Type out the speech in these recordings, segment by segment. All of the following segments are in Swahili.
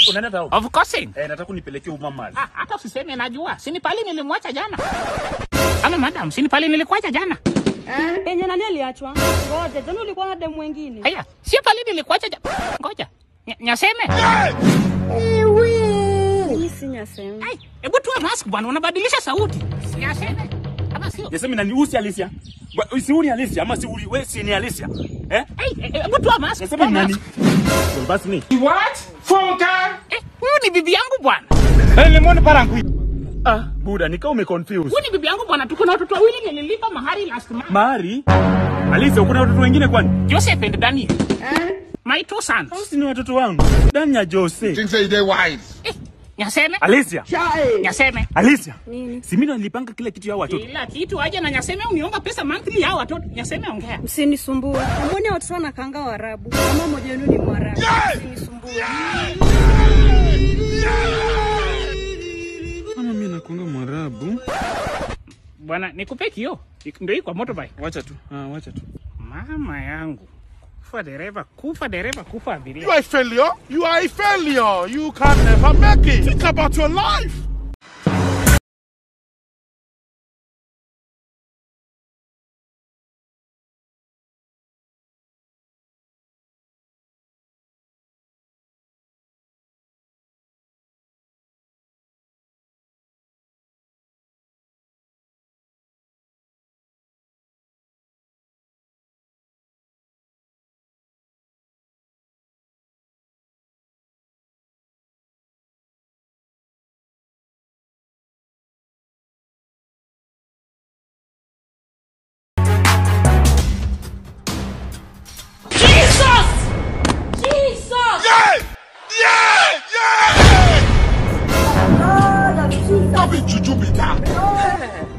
Unaenda town? Of course. Eh, nataka unipelekee umama. Ah, hata usiseme najua. Sini pali nilimwacha jana. Halo madam, sini pali nilikuacha jana. Penye nani aliachwa? Ngoja, jana ulikuwa na demu wengine. Haya, sio pali nilikuacha jana. Ngoja. Nya- Nyaseme. Hii si nyasema. Ai, hebu toa mask bwana, unabadilisha sauti. Si Nyaseme. Kama sio. Niseme nani usi Alicia? Ba- Si uni Alicia ama si uli wewe si ni Alicia? Eh? Ai, eh, hebu toa mask. Niseme toa ni nani? mask. Well, basi ni. What? Funka. Eh, huyu ni bibi yangu bwana. Eh, lemon parangui. Ah, buda nikao umeconfuse. Huyu ni bibi yangu bwana. Tuko na watoto wawili nililipa mahari last month. Mari? Alicia, kuna watoto wengine kwani? Joseph and Daniel. My two sons. Si ni watoto wangu. Danya Jose. Think say they wise. Eh, Nyaseme. Alicia. Nyaseme. Alicia. Nini? Si mimi ndo nilipanga kila kitu ya watoto. Kila kitu aje na Nyaseme uniomba pesa monthly ya watoto. Nyaseme ongea. Msinisumbue. Mbona watoto wanakaanga Waarabu? Kama mmoja wenu ni Mwarabu. Msinisumbue. Kama mimi nakuanga Mwarabu. Bwana, nikupe kio. Ndio hii kwa motorbike. Wacha tu. Ah, wacha tu. Mama yangu. Kufa dereva, kufa dereva, kufa You abiria. are a failure. You are a failure. You can never make it. Think about your life. Jesus! Jesus! Yeah! Yeah! Yeah! That be juju be that.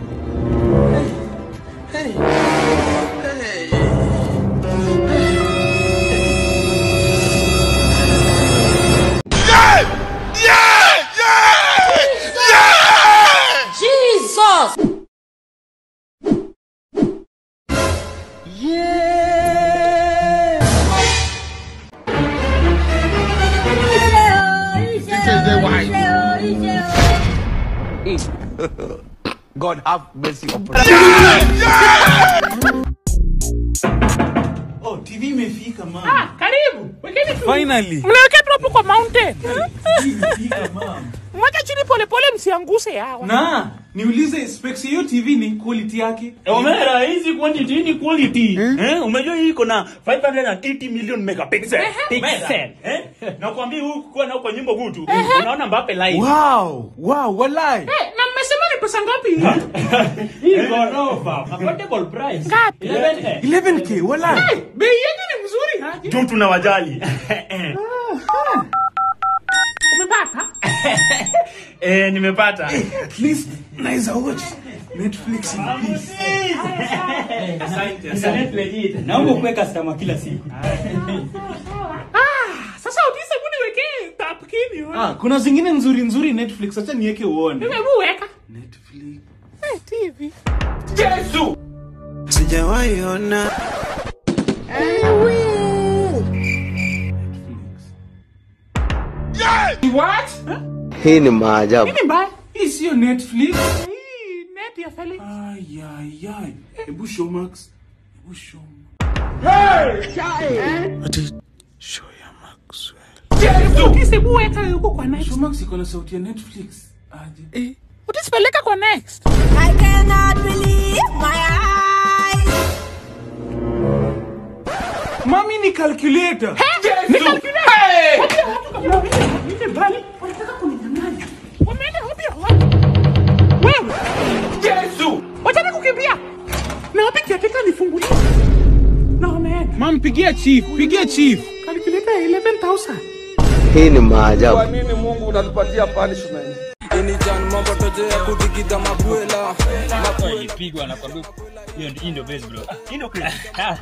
Yeah! Yeah! Yeah! Yeah! Jesus! Think say they wise. God have mercy upon Oh, TV imefika mama. Ah, karibu. Wekeni tu. Finally. Mnaweka tu hapo kwa mountain. Imefika mama. Mweka chini pole pole msianguse hawa. Na niulize specs ya hiyo TV ni quality yake. Omera, hizi quantity ni quality. Eh, umejua hii iko na 580 million megapixel. Pixel. Eh? Nakwambia huku kwa nao kwa nyimbo hutu. Unaona Mbappe live. Wow, wow, walai. Eh, na mmesema ni pesa ngapi? Hii ghorofa. Affordable price. Ngapi? 11. 11k, walai. Eh, Bei yenu ni mzuri haje? Tu tunawajali. Umepata? Eh, nimepata. At least naweza watch Netflix in peace. Asante. naomba ukuwe customer kila siku Ah, sasa utise budi wekee tap kini wewe. Ah, kuna zingine nzuri nzuri Netflix, acha niweke uone. Hebu weka. Netflix. Eh, TV. Yesu. Sijawahi ona. What? Hii ni maajabu. Nini mbaya? Hii sio Netflix. Hii net ya Felix. Ay, ay, ay. Hebu show Max. Hebu show. Show ya Maxwell. Utise hebu weka huko kwa next. Show Max iko na sauti ya Netflix. Aje. Utise peleka kwa next. I cannot believe my eyes. Mami ni calculator. Ni calculator. Ile bali wanataka kuninyang'anya. Wameenda wapi hawa? Wewe. Yesu. Wataka kukimbia. Na wapi kiatika nifungulie. Na wameenda. Mam, pigia chief, pigia chief. Calculator ya 11,000. Hii ni maajabu. nini Mungu unatupatia punishment? ilipigwa na kwambia hiyo ndio- hii ndio base bro Hii ndio kweli.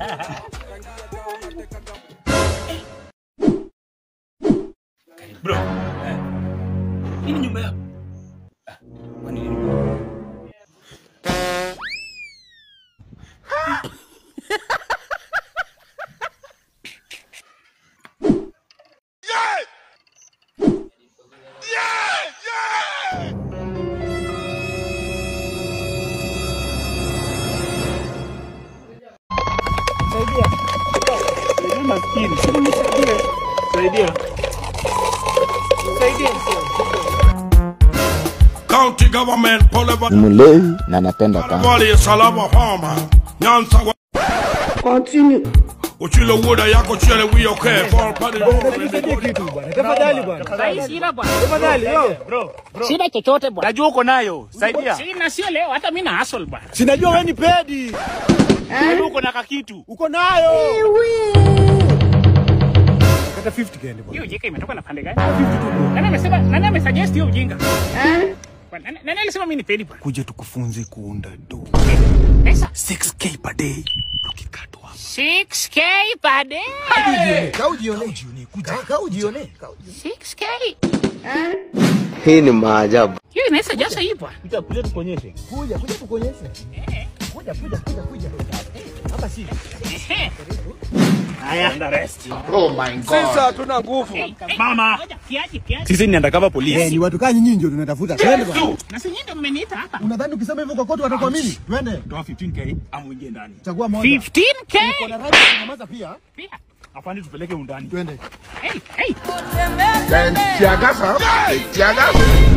Bro. eh, Hii ni nyumba yako. Kwani nini? maskini. Saidia. Saidia. County government, Poliva, mlevi na napenda kanga. Wali, Salama, Homa, Nyanza, Continue. Uchile wuda yako chile wiyo ke, fall padi Sai sina bwana. Sina chochote bwana. Najua uko nayo. Saidia. Sina sio leo hata mimi na hustle bwana. Sinajua wewe ni pedi. Najua uko na kakitu. Uko nayo. Kata 50 kende bwana. Hiyo ujinga imetoka na pande gani? Nani amesema nani amesuggest hiyo ujinga? Bwana, Nani nani alisema mimi ni pedi bwana? Kuja tukufunze kuunda do. Pesa 6k per day. Tukikatwa. 6k per day. Kaa ujione. Kuja kaa ujione. 6k. Hii ni maajabu. Hiyo inaweza jasa hii bwana. Kuja kuja tukuonyeshe. Kuja kuja tukuonyeshe. Kuja kuja kuja kuja. Hapa si. Ehe. Haya, and the rest. Sisi hatuna nguvu. Mama. Ngoja, kiaje kiaje. Sisi ni undercover Eh, police. ni watu kaa nyinyi ndio tunatafuta. Twende bwana. Na si nyinyi ndio mmeniita hapa. Unadhani ukisema hivyo kwa koti watakuamini? Twende. Toa 15k ama uingie ndani. Chagua moja. 15k. Kuna rangi ya kunyamaza pia. Pia. Afande tupeleke undani. Twende. Hey, hey. Tiagasa. Tiagasa.